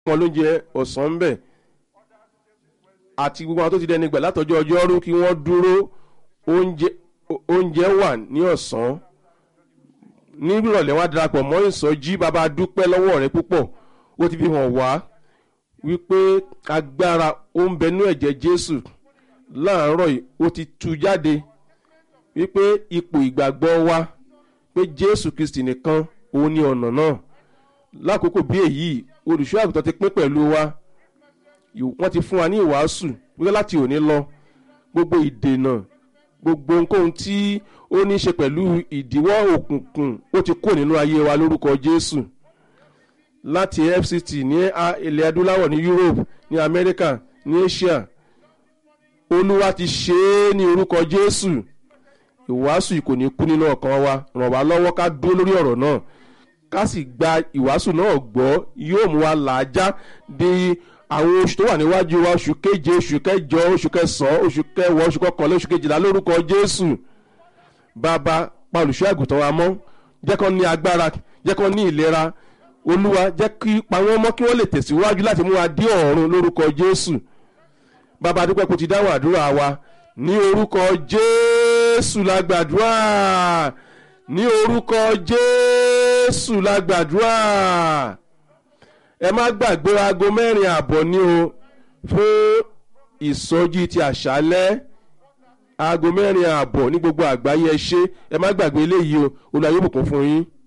wọn lóúnjẹ ọ̀sán ń bẹ̀ àti gbogbo àwọn tó ti dẹni gbà látọjọ́ ọjọ́rú kí wọ́n dúró oúnjẹ wà ní ọ̀sán nírọ̀lẹ́ wá darapọ̀ mọ́ ìsọjí bàbá dúpẹ́ lọ́wọ́ rẹ púpọ̀ ó ti fi hàn wá wípé agbára ó ń bẹnú ẹ̀jẹ̀ jésù láàárọ̀ yìí ó ti tú jáde wípé ipò ìgbàgbọ́ wa pé jésù kristi nìkan òun ni ọ̀nà náà lákòókò bí èyí olùṣọ́ àgùntàn ti pín pẹ̀lú wa wọ́n ti fún wa ní ìwàásù wípé láti òní lọ gbogbo ìdènà gbogbo ohunkóhun tí ó ní í ṣe pẹ̀lú ìdíwọ́ òkùnkùn ó ti kó nínú ayé wa lórúkọ jésù láti fct ní ilẹ̀ adúláwọ̀ ní europe ní america ní asia olúwa ti ṣe é ní orúkọ jésù ìwàásù yìí kò ní kú nínú ọkàn wa ràn wá lọ́wọ́ ká dúró lórí ọ̀rọ̀ náà ká sì gba ìwàásù náà gbọ́ yóò mú wa làájá di àwọn oṣù tó wà níwájú wa oṣù keje oṣù kẹjọ oṣù kẹsàn-án oṣù kẹwàá oṣù kọkànlá oṣù kejìlá lórúkọ jésù bàbá pa olùṣọ́ àgùntàn wa mọ́ jẹ́ kó ní agbára jẹ́ kó ní ìlera olúwa jẹ́ kí pa wọ́n mọ́ kí wọ́n lè tẹ̀síwájú láti mú wa dé ọ̀run lórúkọ jésù bàbá dúpẹ́ kó ti dáhùn àdúrà wa ní orúkọ jésù la gbàdúrà ní orúkọ jésù la gbàdúrà ẹ má gbàgbé aago mẹ́rin ààbọ̀ ní o fún ìsọjí ti àṣálẹ́ aago mẹ́rin ààbọ̀ ní gbogbo àgbáyé ẹ ṣe ẹ má gbàgbé eléyìí o olùyàwó bùkún fún yín.